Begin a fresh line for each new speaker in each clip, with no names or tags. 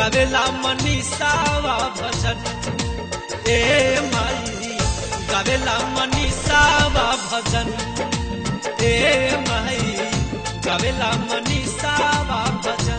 गावेला मनीषावा भजन ए माई गावेला मनीषावा भजन ए माई गावेला मनीषावा भजन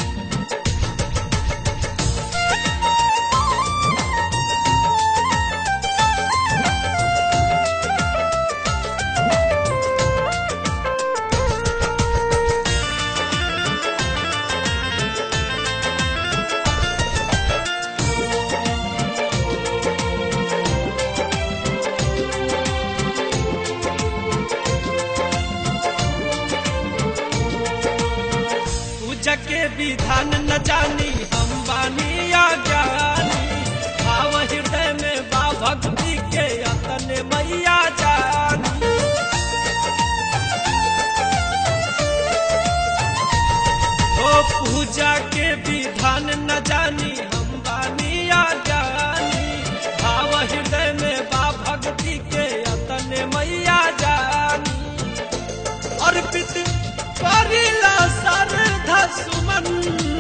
पूजा के विधान न जानी हम बानी अज्ञानी भाव हृदय में बा भक्ति के अतने मैया जानी ओ पूजा के विधान न जानी हम बानी अज्ञानी भाव हृदय में बा भक्ति के अतने मैया जानी अर्पित करिला श्रद्धा सुमन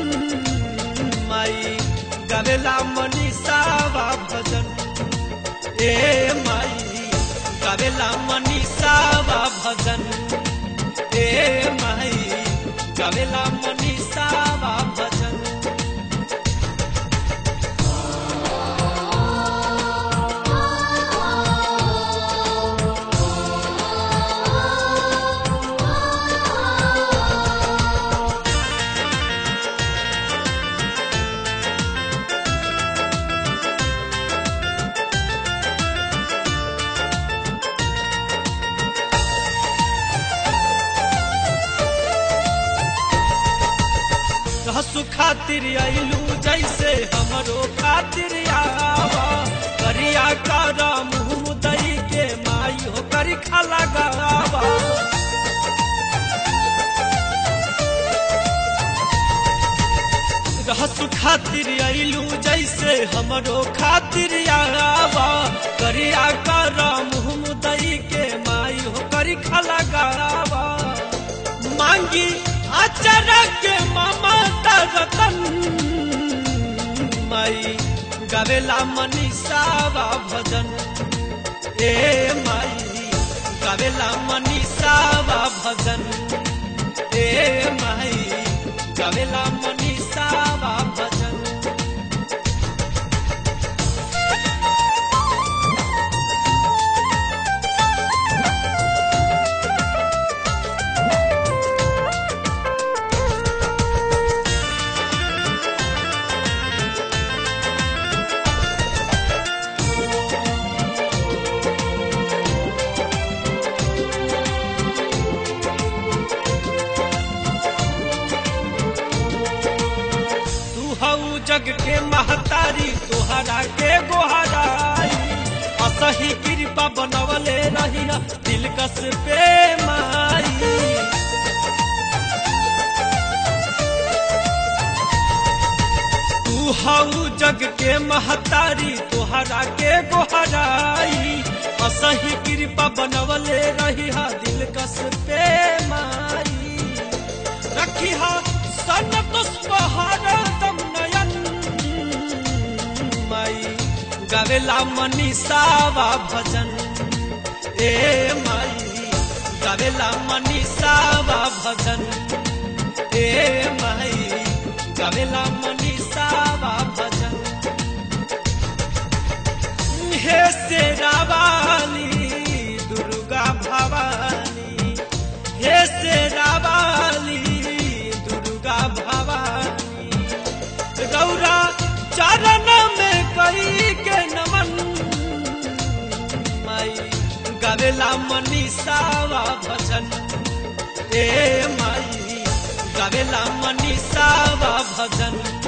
माई गवेला मनीषावा भजन ए माई गवेला मनीषावा भजन ए माई गवेला मनीषावा भजन हसु खातिर आइलू जैसे हमरो खातिर आवा करिया कारा मुँह दई के माई हो करी खाला गावा हसु खातिर आइलू जैसे हमरो खातिर आवा करिया कारा मुँह दई के माई हो करी खाला गावा मांगी अचरा के ममता रतन माई गावेला मनीषावा भजन ए माई गावेला मनीषावा भजन ए माई गावेला मनीषावा भजन तू हऊ जग के महतारी तुहरा के गोहराई असही कृपा बनवले रही दिल कस पे माई तू हऊ जग के महतारी तुहरा के गोहराई असही कृपा बनवले रही दिल कस पे माई रखी हा सन पुष्पहार दम नयन माई गावेला मनीषावा भजन ए माई गावेला मनीषावा भजन ए माई गावेला मनीषावा भजन हे शेरावाली दुर्गा भवानी हे शेरावाली दुर्गा भवानी गौरा चरण में कई के नमन माई गावेला मनीषावा भजन ए माई गावेला मनीषावा भजन